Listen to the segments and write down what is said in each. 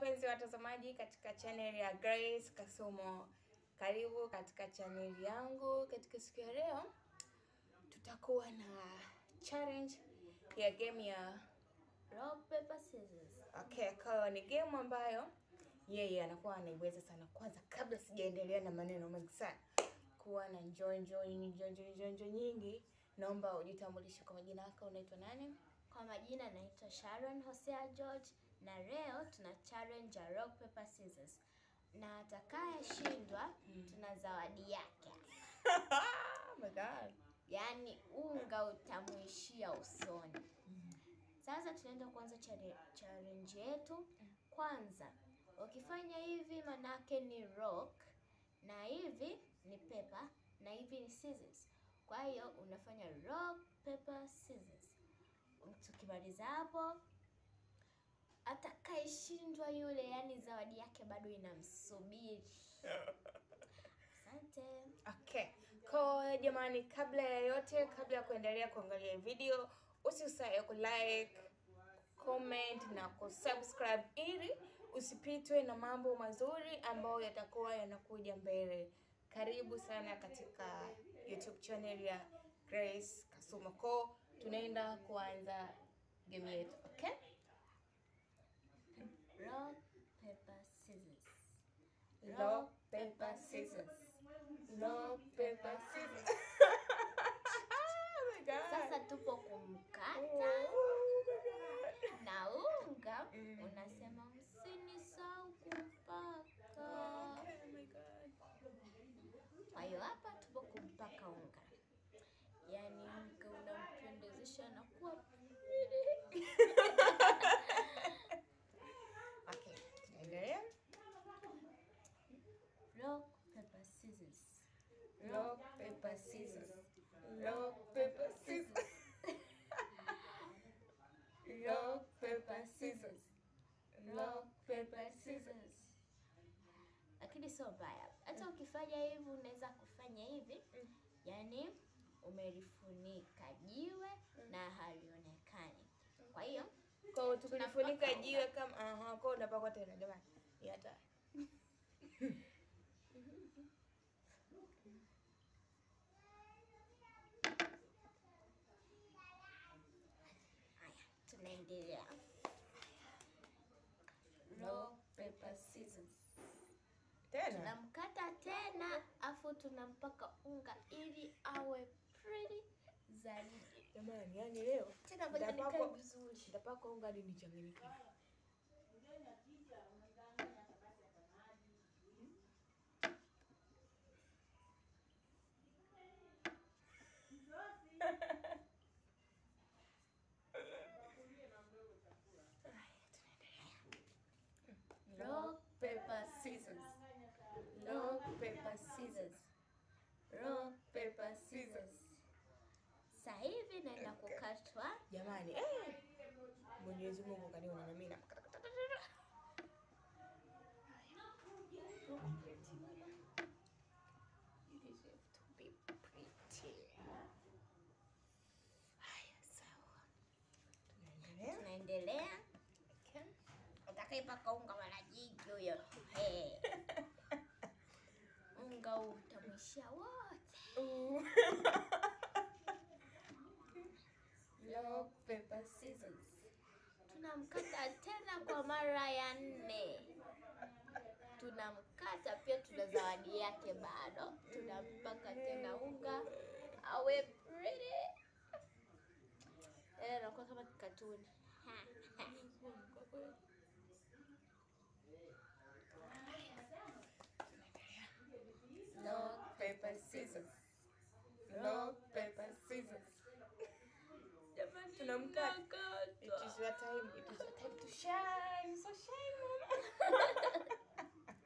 wapenzi watazamaji katika channel ya Grace Kasumo, karibu katika channel yangu. Katika siku ya leo tutakuwa na challenge ya game ya Rock, paper, scissors. okay, kwa hiyo ni game ambayo yeye anakuwa anaiweza sana. Kwanza kabla sijaendelea na maneno mengi sana, kuwa na njonjo njonjo njonjo nyingi, naomba ujitambulishe kwa majina yako, unaitwa nani? Kwa majina naitwa Sharon Hosea George na leo tuna challenge ya rock paper scissors, na atakayeshindwa tuna zawadi yake, Oh my God. yaani unga utamuishia usoni. Sasa tunaenda kuanza chale- challenge yetu. Kwanza ukifanya hivi manake ni rock na hivi ni paper na hivi ni scissors. Kwa hiyo unafanya rock paper scissors. Tukimaliza hapo, atakayeshindwa yule, yani zawadi yake bado inamsubiri. Asante. Okay. Kwa jamani, kabla ya yote, kabla ya kuendelea kuangalia video, usisahau ku like, comment na kusubscribe ili usipitwe na mambo mazuri ambayo yatakuwa yanakuja mbele. Karibu sana katika YouTube channel ya Grace Kasumo. Ko tunaenda kuanza game yetu. Okay? Rock paper scissors. Rock, paper, scissors. Rock, paper, scissors. oh my God. Sasa tupo kumkata Oh my God. na unga Mm. unasema msinisahau kumpaka. Oh my God. Kwa hiyo hapa tupo kumpaka unga, yaani unga unampendezesha na kuwa Okay, tunaendelea. rock paper scissors. Rock, paper, scissors. Rock, paper, scissors. Rock, paper, scissors. Rock, paper, scissors. Lakini sio mbaya, hata ukifanya hivi unaweza kufanya hivi, yaani umelifunika jiwe na halionekani. Kwa hiyo Kwa hiyo tukilifunika Tunapaka jiwe kama aha, kwa hiyo unapakwa tena jamani. Ni hatari. haya, tunaendelea. Rock paper scissors. Tena. tunamkata tena afu tunampaka unga ili awe pretty zaidi. Jamani, yani leo Tena ngoja nikae nitapakwa vizuri. nitapakwa unga hadi nichanganyikiwe. Rock paper scissors. Rock paper scissors. Rock paper scissors. Sasa hivi naenda kukatwa Jamani, eh. Mwenyezi Mungu kaniona na mimi na You deserve to be pretty. Haya, sawa. Tunaendelea. tunaendelea. Okay. Atakayepaka unga mara nyingi huyo hey. Unga utamwishia wote. Ooh. Rock paper scissors. Tunamkata tena kwa mara ya nne. Tunamkata pia, tuna zawadi yake bado. Tunampaka tena unga awe pretty. Eh, anakuwa kama katuni. Rock, paper, scissors. Rock, paper, scissors. Jamani, Tunamkata. tunakata. It is your time. It is your time to shine. So shine, mama.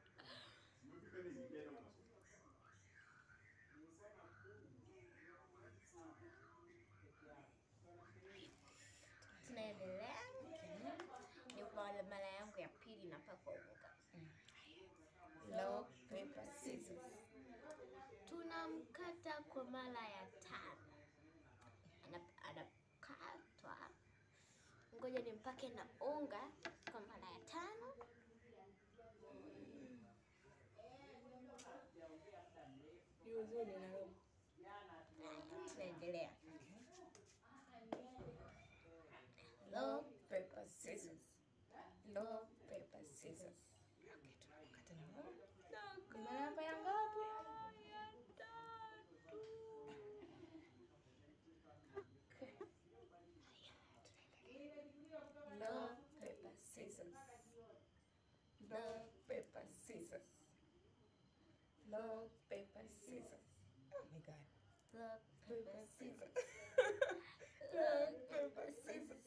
Tunaendelea. Ni kwa mara yangu ya pili napakwa unga. Rock, paper, scissors. Tunamkata kwa mara ya tano. Ana- Anakatwa. Ngoja nimpake na unga kwa mara ya tano. vizuri na roho. Tunaendelea. Rock, Paper, scissors. Rock, paper, scissors. Okay, tunakata na roho. Maana hapa ya ngapi? Ya tatu. Okay. Rock, paper, scissors. Rock, paper, scissors. Rock, paper, scissors. Oh my God. rock, Paper, scissors. Rock, paper, scissors.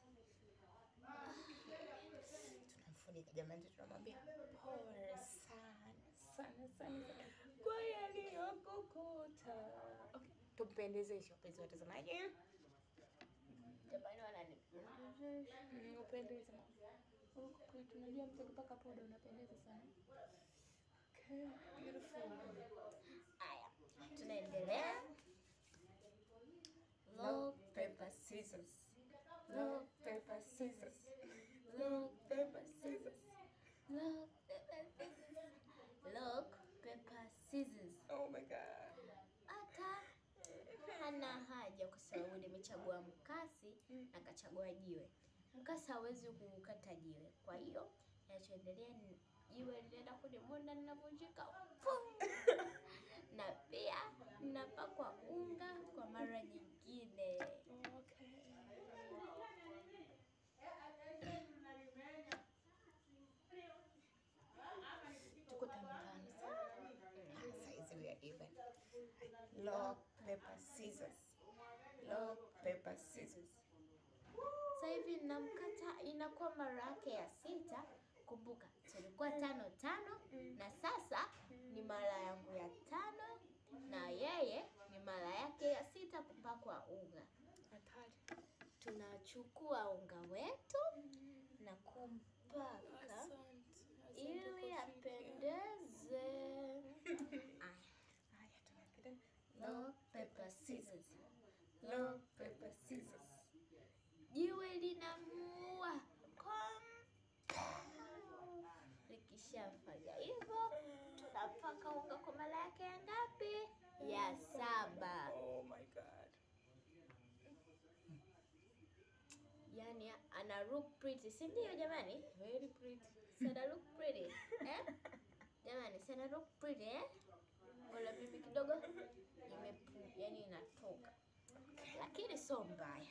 Tunamfunika jamani, tunamwambia pole sana sana sana sana kwa yaliyokukuta. Okay, tumpendezeshe wapenzi watazamaji. Jamani wanani. Mm, Upendeze Okay, tunajua mtu akipaka poda unapendeza sana. Okay, beautiful. Aya, tunaendelea. Rock, paper, scissors. Rock, paper, scissors. Rock, Paper, scissors. Rock, paper, scissors. Rock, paper, scissors. Oh my God. Hata hana haja kwa sababu nimechagua mkasi na kachagua jiwe. Mkasi hawezi kukata jiwe, kwa hiyo nachoendelea ni jiwe linaenda kunimunda, ninavunjika Pum! na pia ninapakwa unga kwa mara nyingine. Okay. Tuko tano tano sana. Saizi we are even. Rock, paper, scissors. Rock, paper, scissors. Sasa hivi namkata, inakuwa mara yake ya sita. Kumbuka tulikuwa tano tano, na sasa ni mara yangu ya tano, na yeye ni mara yake ya sita kupakwa unga. Hatari. Tunachukua unga wetu na kumpaka Asante. ili apendeze. Aya, Haya, tunapenda. rock, paper, scissors. Rock, paper, scissors. Jiwe linamuua Kom- Likishafanya hivyo, tunapaka unga kwa mara yake ya ngapi? Ya saba. Oh my God. Yani ana look pretty, si ndio jamani? Very pretty. Si ana look pretty eh? Jamani, si ana look pretty eh? Wala mimi kidogo imepu, yani inatoka, lakini sio mbaya.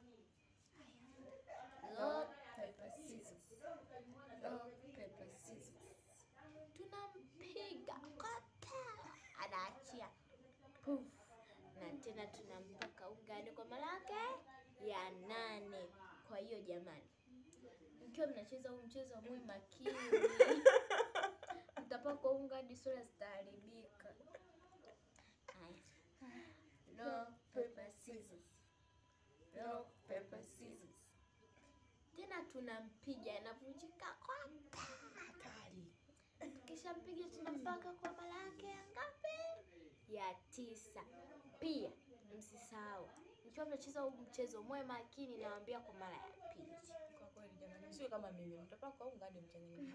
Look, paper, scissors. Rock, paper, scissors. tunampiga kota, anaachia puf, na tena tunampaka ungani kwa mara yake ya nane. Kwa hiyo jamani, mkiwa mnacheza huu mchezo mwe makini, mtapakwa unga hadi sura zitaharibika. Haya. Rock, paper, scissors. Rock, paper, scissors. Tena tunampiga, anavunjika kota. Hatari. Kisha mpiga tunampaka kwa mara yake ya ngapi? Ya tisa. Pia msisahau, mkiwa mnacheza huu mchezo mwe makini, nawaambia kwa mara ya pili. Kwa kweli jamani, msiwe kama mimi, mtapaka unga hadi mchanganyiko.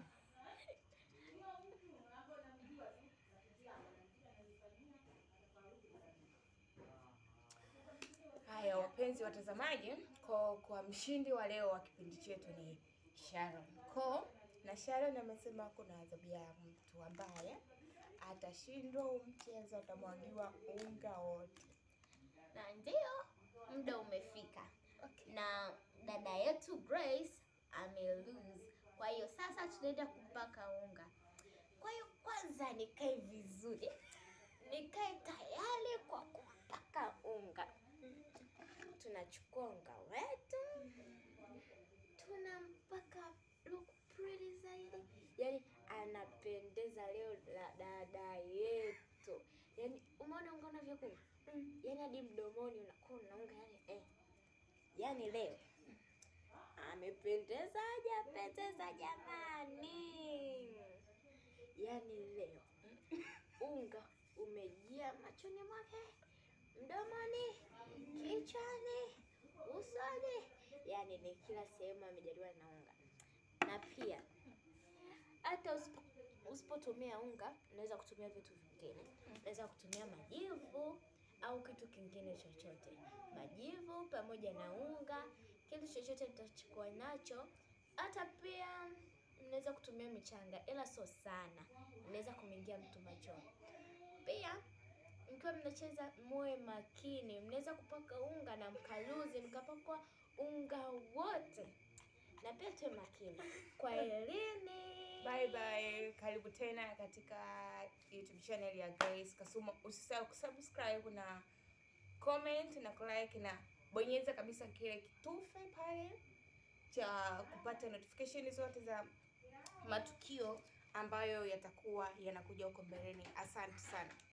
Haya, wapenzi watazamaji, kwa, kwa mshindi wa leo wa kipindi chetu ni Sharon Ko, na Sharon amesema kuna adhabu ya mtu ambaye atashindwa huu mchezo, atamwagiwa unga wote. Na ndio muda umefika, na dada yetu Grace amelose. Kwa hiyo sasa tunaenda kumpaka unga. Kwa hiyo kwanza nikae vizuri, nikae tayari kwa kumpaka unga. Tunachukua unga wetu tunampaka look pretty zaidi, yani anapendeza leo la dada yetu. Yani umeona unga unavyokuwa mm. Yani hadi mdomoni unakuwa unaunga yani eh. Yani leo amependeza, hajapendeza jamani? Yani leo unga umejia machoni mwake, mdomoni, kichwani, usoni, yani ni kila sehemu amejaliwa na unga. Na pia hata usipo- usipotumia unga, unaweza kutumia vitu vingine. Unaweza kutumia majivu au kitu kingine chochote. Majivu pamoja na unga, kitu chochote nitachukua nacho. Hata pia mnaweza kutumia michanga, ila sio sana, inaweza kumeingia mtu machoni. Pia mkiwa mnacheza muwe makini, mnaweza kupaka unga na mkaluzi mkapakwa unga wote, na pia tuwe makini. Kwa elini Bye bye, karibu tena katika YouTube channel ya Grace Kasuma. Usisahau kusubscribe na comment na kulike na bonyeza kabisa kile kitufe pale cha kupata notification zote za matukio ambayo yatakuwa yanakuja huko mbeleni. Asante sana.